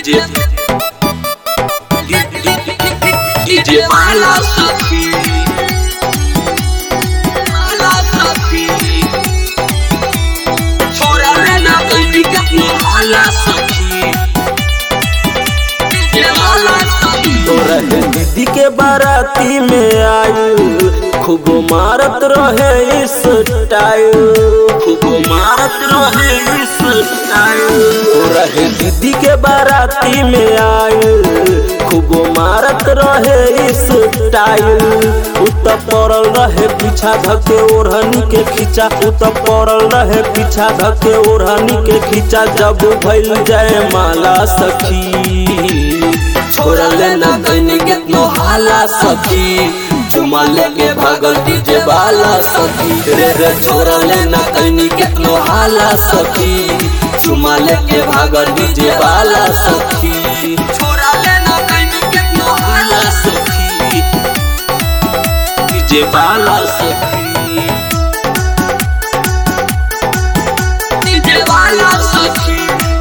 DJ DJ Mala Safi Mala Safi छोरा रहना कहीं का Mala Safi DJ Mala Safi तो रहे दीदी के बाराती में आयु खूब मारत रहे इस टाइल खूब मारत रहे इस टाइम तो रहे दीदी के बाराती में आयु खूब मारत रहे इस टाइल उत पड़ल रहे पीछा धके ओढ़नी के खींचा उत पड़ल रहे पीछा धके ओढ़नी के खींचा जब भइल जाए माला सखी छोरा लेना कहीं कितनो हाला सखी चुमा लेके भागल डीजे वाला सखी रे रे छोरा लेना कहीं कितनो हाला सखी चुमा लेके भागल डीजे वाला सखी छोरा लेना कहीं कितनो हाला सखी डीजे वाला सखी डीजे वाला सखी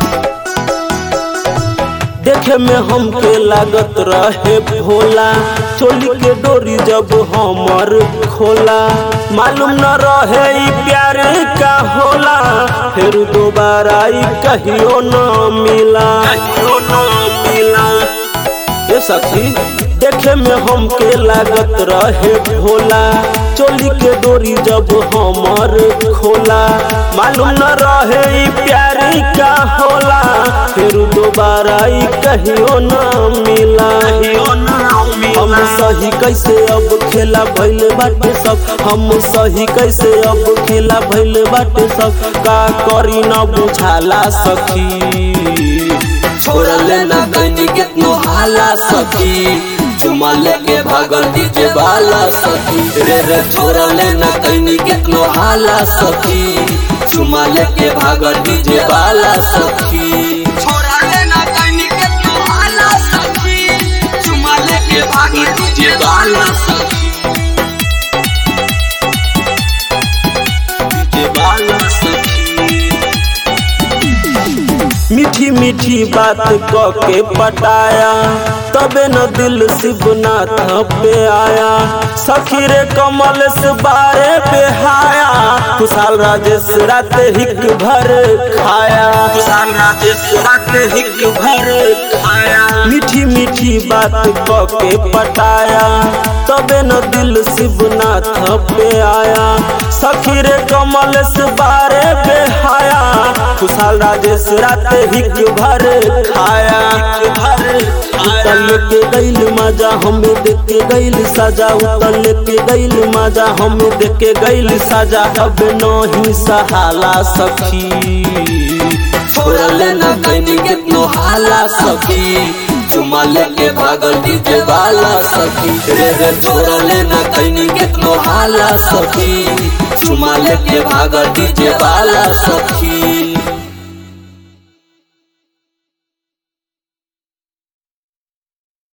देखे में हमके लागत रहे भोला चोली के डोरी जब हमर खोला मालूम न रहे ई प्यार का होला फिर दोबारा ई कहियो न मिला कहियो न मिला ए सखी देखे में हमके लागत रहे भोला चोली के डोरी जब हमर खोला मालूम न रहे ई प्यार का होला फिर दोबारा ई कहियो न मिला हम सही कैसे अब खेला भइल बाटे सब हम सही कैसे अब खेला भइल बाटे सब का करी न बुझाला सखी छोरा लेना कहीं कितनो हाला सखी चुमा लेके भागल डीजे वाला सखी रे रे छोरा लेना कहीं कितनो हाला सखी चुमा लेके भागल डीजे वाला सखी छोरा लेना कहीं कितनो हाला सखी चुमा लेके भागल डीजे वाला सखी डीजे वाला सखी मीठी मीठी बात क के पटाया तबे न दिल शिवनाथ पे आया सखी रे कमल से बारे पे हाया खुशाल राजेश रात हिक भर खाया खुशाल राजेश रात हिक भर खाया मीठी मीठी बात क के पटाया तबे न दिल शिवनाथ पे आया सखी रे कमल से बारे पे हाया खुशाल राजेश रात हिक भर खाया भर उतल के गईल मजा हमें देख के गईल सजा उतल के गईल मजा हमें देख के गईल सजा अब नहीं सहाला सखी छोरा लेना कहीं कितनो हाला सखी चुमा लेके भागल डीजे वाला सखी रे रे छोरा लेना कहीं कितनो हाला सखी चुमा लेके भागल डीजे वाला सखी